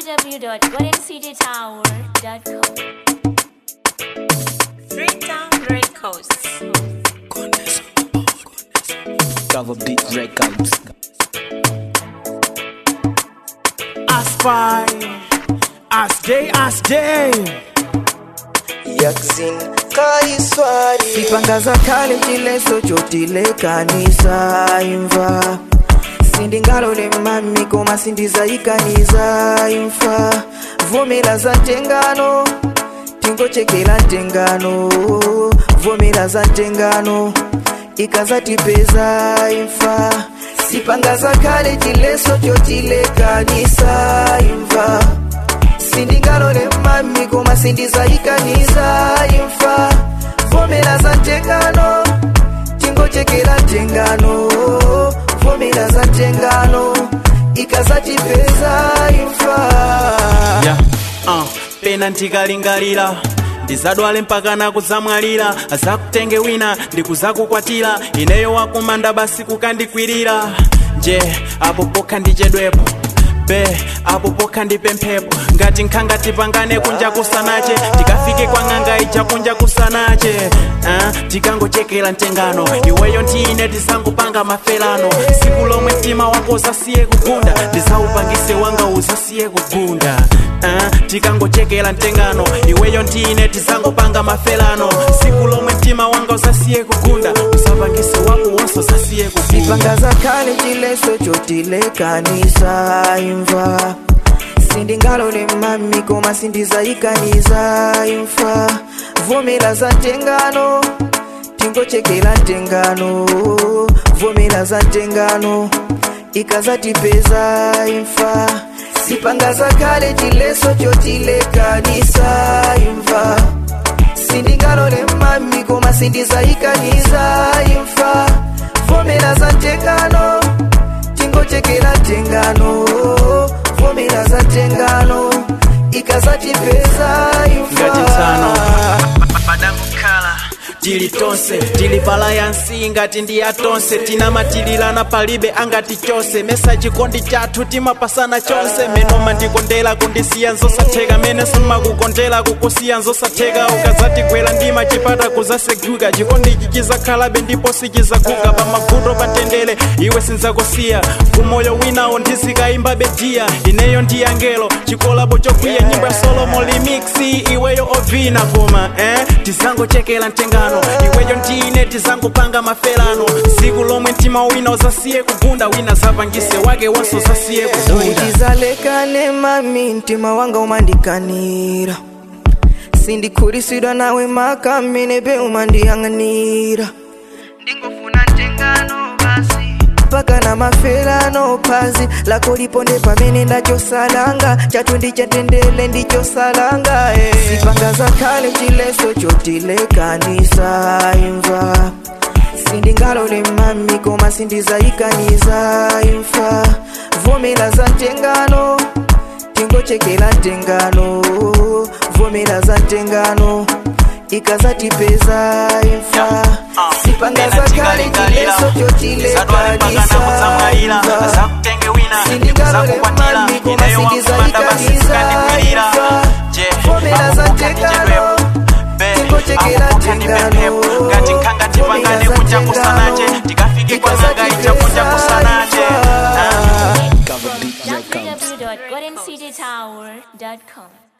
www.goldencitytower.com. Freetown Records. Cover Beat Records. Aspire, as day, as day. yaksin kaiswari sipangaza kale chileso chotilekanisa imva sindingalole mami koma sindizayikaniza imfa vomera za ntengano tingochekera ntengano vomera za ntengano ikazatipeza imfa sipangaza kale chileso chotilekanisa imva sindingalole mami koma sindizayikaniza imfa vomera za ntengano tingochekera ntengano vomera za ntengano ikazatipeza imfa Yeah. Uh, pena ndikalingalira ndizadwale mpaka nakuzamwalira azakutenge wina ndikuzakukwatira ineyo wakumanda basi kukandikwirira nje apo pokha ndichedwepo be apo pokha ndipemphepo ngati nkhanga tipangane kunja kusanache tikafike kwa ng'anga ija kunja kusanache uh, tikangochekera ntengano iweyo ndine tizangopanga mafelano siku lomwe mtima wako uzasiye kugunda ndizaupangise wanga uzasiye kugunda uh, tikangochekera ntengano iweyo ndine tizangopanga mafelano siku lomwe mtima wanga uzasiye kugunda uzapangise wako wonse uzasiye kugunda sipangaza kale chileso chotilekanisa imva sindingalole mami koma sindizayikaniza imfa vomera za ntengano tingochekera ntengano vomera za ntengano ikazatipeza imfa sipangaza kale chileso chotilekanisa imva sindingalole mami koma sindizayikaniza imfa vomera za ntengano tingochekera ntengano vomera za ntengano ikazatipeza ngati msano imfa padangokhala tili tonse tili palayansi ngati ndi atonse tinamatililana palibe angati chose mesa chikondi chathu timapasana chonse menoma ndikondera kundisiya nzosatheka mene simakukondera kukusiya nzosatheka ukazatigwera ndima chipata kuzaseguka chikondichi chizakhalabe ndipo sichizaguka pamavuto patendere iwe sinzakusiya kumoyo winawo ndizikayimbabe diya ineyo ndi angelo chikolabo chokwiya nyimbo ya solomo remix iweyo ovina koma eh? tizangochekera ntengano iweyo ndine tizangopanga mafelano siku lomwe mtima wina uzasiye kugunda wina zapangise wake wonse uzasiye kugunda tizalekane mami mtima wanga umandikanira sindikhulisidwa nawe maka mmene be umandiyang'anira ndingofuna ntengano basi mpaka na mafelano phazi lako liponde pamene ndachosalanga chathu ndichatendele ndichosalanga eh. sipangaza khale chileso chotilekanisa imva sindingalole mami koma sindizayikaniza imfa vomera za ntengano tingochekera ntengano vomera za ntengano ikazatipeza imfa sipangaza kale chileso chotilekanisa imfa sindingalole mami koma sindizayikaniza imfa vomera za ntengano tingochekera ntengano ngati nkhanga tipangane kunja kusanache tikafike kwa ng'anga ija kunja kusanache ah. Cover Beat Records. www.goldencitytower.com.